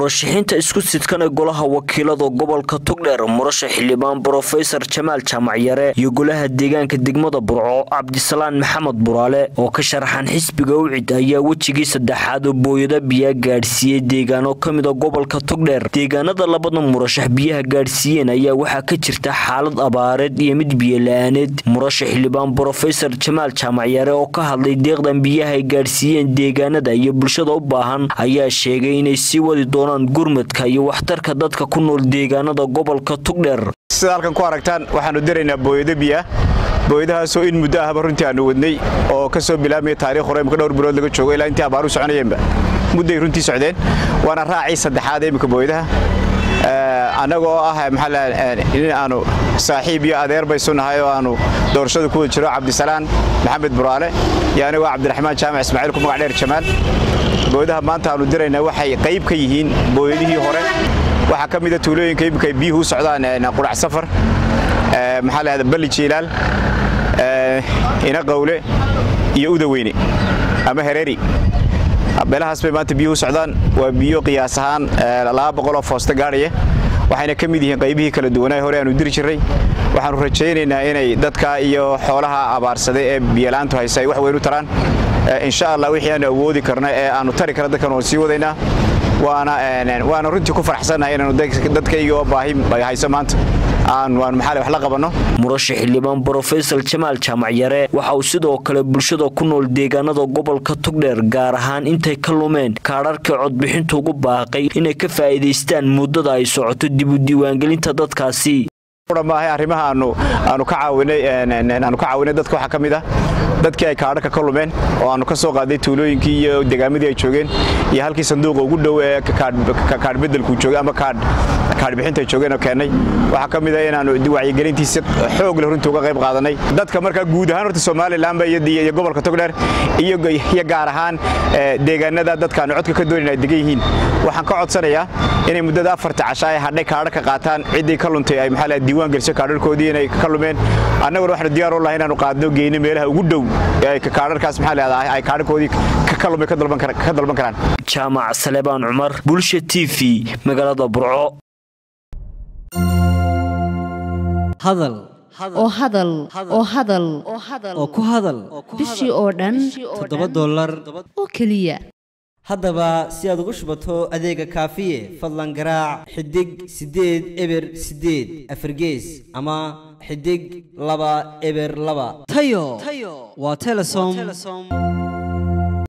murashaxiinta isku sidkan ee golaha wakiilada gobolka togdheer murashax xildhibaan brofesor jamaal jaamacyare iyo golaha deegaanka degmada burco cabdisalaan maxamed buraale oo ka sharaxan xisbiga ucid ayaa wejigii saddexaad oo booyada biyaa gaadhsiiyey deegaano ka mida gobolka togdheer deegaanada labada murashax biyaha gaadhsiiyeen ayaa waxaa ka jirta xaalad abaareed iyo mid biyola-aaneed murashax xildhibaan brofesor jamaal jaamacyare oo ka hadlay deeqdan biyaha ay gaadhsiiyeen deegaanada iyo bulshada u baahan ayaa sheegay inay sii wadi doonaan gurmadka iyo waxtarka dadka ku nool deegaanada gobolka tugdheer sida halkan ku aragtaan waxaannu diraynaa booyado biyaah booyadahaasoo in muddo ahba runtii aannu wadnay oo ka soo bilaabmaya taarikh hore imika dhowr bilood laga joogo ilaa intii abaaru soconayeenba mudday runtii socdeen waana raacii saddexaad imika booyadaha annagoo ah in aanu saaxiib iyo adeer baysu nahay oo aanu doorashada ku wada jiro cabdisalaan maxamed buraale iyo anigoo cabdiraxmaan jaamac ismaaciil ku magac dheer jamaal booyadaha maanta aanu diraynaa waxay qayb ka yihiin booyadihii hore waxaa ka mida tuulooyinka imika ay biyuhu u socdaan qurac safar maxaa lahada balli jiilaal ina qawle iyo udaweyne ama hereeri beelahaas bay maanta biyuhu u socdaan waa biyo qiyaas ahaan laba boqoloo foosta gaadhaya waxayna ka mid yihiin qaybihii kala duwanaa hore aanu diri jirray waxaannu rajaynaynaa inay dadka iyo xoolaha abaarsaday ee biyalaantu haysa ay wax weyn u taraan insha allah wixii aanu awoodi karna ee aanu tari karna dadkan waan sii wadaynaa waana runtii ku faraxsannahay inaanu dadkayga oo baahi hayso maanta aan maxaa wax la qabanno murashax xildhibaan brofesor jamaal jaamacyare waxa uu sidoo kale bulshada ku nool deegaanada gobolka tugdheer gaar ahaan intay ka lumeen kaadharkii codbixintu ugu baaqay inay ka faa'iidaystaan muddada ay socoto dib u diiwaangelinta dadkaasi maahay arrimaha aanu ka caawinay dadka waxaa ka mid ah dadkii ay kaadharka ka lumeen oo aanu ka soo qaaday tuulooyinkii iyo degaamadii ay joogeen iyo halkii sanduuqa ugu dhow ee kaadh bedelku joogay ama kaadhbixinta ay joogeen oo keennay waxaa ka mid ah inaanu wacyigelintiisi xoog leh runtii uga qayb qaadanay dadka markaa guud ahaan horta somalilanba iyo gobolka togdheer iyo gaar ahaan deegaanada dadkaanu codka ka doonayn ay degan yihiin waxaan ka codsanayaa inay muddada afarta casha ay hadhay kaadharka qaataan ciddii ka luntay ay maxaa diiwaan geliso kaadharkoodii inay ka lumeen annaguna waxaanu diyaar u lahay inaanu qaadno geyno meelaha ugu dhow ee kaadharkaas maxaa leedahay ay kaadharkoodii ka lumay ka dalban karaan jaamac salebaan cumar bulsha t v magaalada burco hadal oo hadal oo hadal oo ku hadal bishii oo dhan toddoba dollar oo keliya haddaba si aad ugu shubato adeega kaafiye fadlan garaac xidig siddeed eber siddeed afargees ama xidig laba eber laba tayo waa telesom